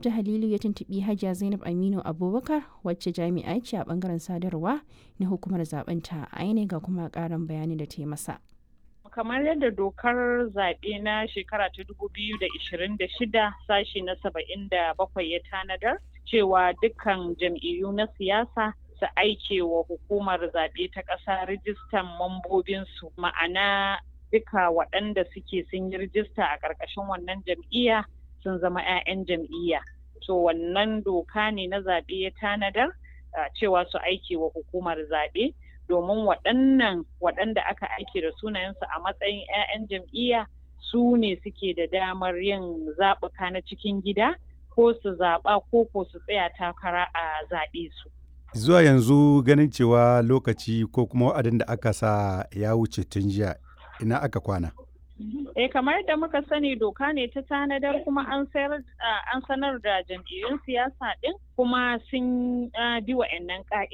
Abdu Halilu ya tuntuɓi Hajiya Zainab Aminu Abubakar wacce jami'a ce a bangaren sadarwa na hukumar zaben ta aine ga kuma ƙarin bayani da ta yi masa. kamar yadda dokar zaɓe na shekara ta dubu biyu da ishirin da shida sashi na saba'in da bakwai ya tanadar cewa dukkan jam'iyyu na siyasa su aike wa hukumar zaɓe ta ƙasa rijistan mambobinsu ma'ana duka waɗanda suke sun yi rijista a ƙarƙashin wannan jam'iyya sun zama 'ya'yan jam'iyya to wannan doka ne na zaɓe ya tanadar cewa su aike wa hukumar zaɓe domin waɗannan waɗanda aka aike da sunayensu a matsayin 'ya'yan jam'iyya su ne suke da damar yin zaɓuka na cikin gida ko su zaɓa ko ko su tsaya takara a zaɓe su. Zuwa yanzu ganin cewa lokaci ko kuma wa'adin da aka sa ya wuce tun jiya ina aka kwana. Eh kamar da muka sani doka ne ta tanadar kuma an sanar da jam'iyyun siyasa ɗin kuma sun bi wa'annan